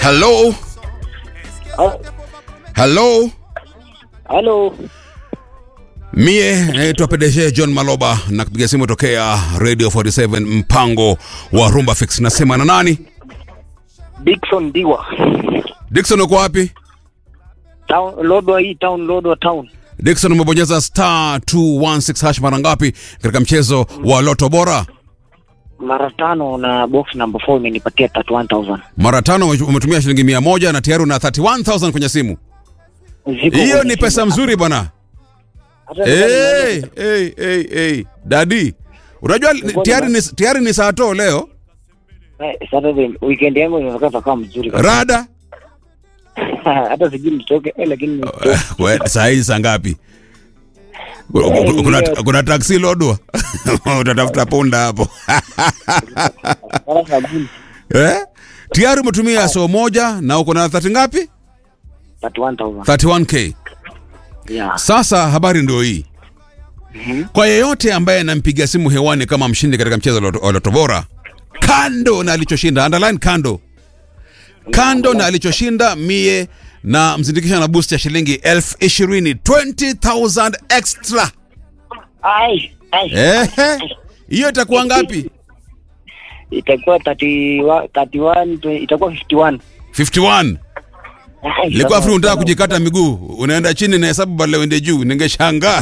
Hello, hello. Halo, Mie naitwa PDG John Maloba na kupiga simu tokea Radio 47 mpango wa Rumba Fix. Nasema na nani? Dickson Diwa. Dickson uko wapi? Town, Lodwa hii town, Lodwa town. Dickson umebonyeza star 216 hash mara ngapi katika mchezo wa Loto Bora? Mara tano na box number 4 imenipatia 31000. Mara tano umetumia shilingi mia moja na tayari una 31000 kwenye simu. Ziko Hiyo kwenye ni pesa simu. mzuri bwana. Hata Hey, hey, hey, hey. Dadi, unajua tayari ni, tayari ni saa to leo Eh, Saturday weekend yangu inaweza kama mzuri kabisa. rada Hata sijui nitoke eh, lakini nitoke. Kwe- saa hizi saa ngapi? Kuna- Kuna, kuna taksi lodwa utatafuta punda hapo Mara sabini. eh? Tayari umetumia soo moja na uko na 30 ngapi? 31000. 31k. Yeah. Sasa habari ndio hii. Kwa yeyote ambaye anampigia simu hewani kama mshindi katika mchezo wa Loto- wa Loto Bora, kando na alichoshinda, underline kando, kando na alichoshinda, mie na mzindikisha na boost ya shilingi elfu ishirini 20,000 extra. Ai, ai. Ehe, hiyo itakuwa ngapi? Itakuwa 31 31 itakuwa 51. 51. Ai, Ilikuwa sasa- free unataka kujikata miguu, unaenda chini na hesabu badala uende juu, ningeshangaa.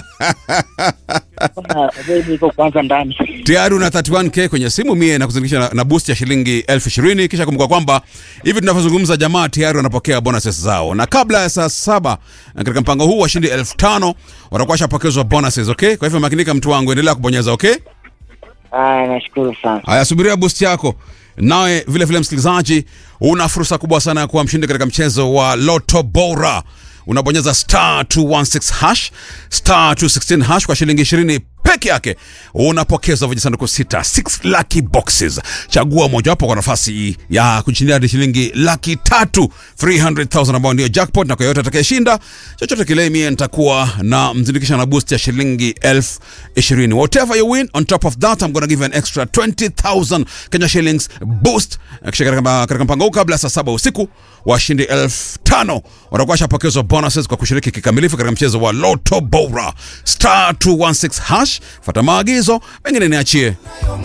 sasa, wewe niko kwanza ndani. tayari una 31k kwenye simu mie na kuzindikisha na, na boost ya shilingi elfu ishirini kisha kumbuka kwamba hivi tunavyozungumza jamaa tayari wanapokea bonuses zao na kabla ya saa saba na katika mpango huu washindi elfu tano watakuwa washapokezwa bonuses okay kwa hivyo makinika mtu wangu endelea kubonyeza okay Ah, nashukuru sana. haya subiria boost yako nawe vile vile msikilizaji una fursa kubwa sana ya kuwa mshindi katika mchezo wa loto bora unabonyeza star 216 hash star 216 hash kwa shilingi 20 peke yake unapokezwa vijisanduku sita 6 lucky boxes chagua mojawapo kwa nafasi ya kushindia hadi shilingi laki tatu 300000 ambao ndio jackpot na kwa yoyote atakayeshinda chochote kile mie nitakuwa na mzindikisha na boost ya shilingi elfu ishirini whatever you win on top of that I'm gonna give you an extra 20000 Kenya shillings boost kisha katika katika mpango huu kabla ya saa saba usiku washindi elfu tano watakuwa washapokezwa bonuses kwa kushiriki kikamilifu katika mchezo wa Loto Bora star 216 hash fata maagizo mengine niachie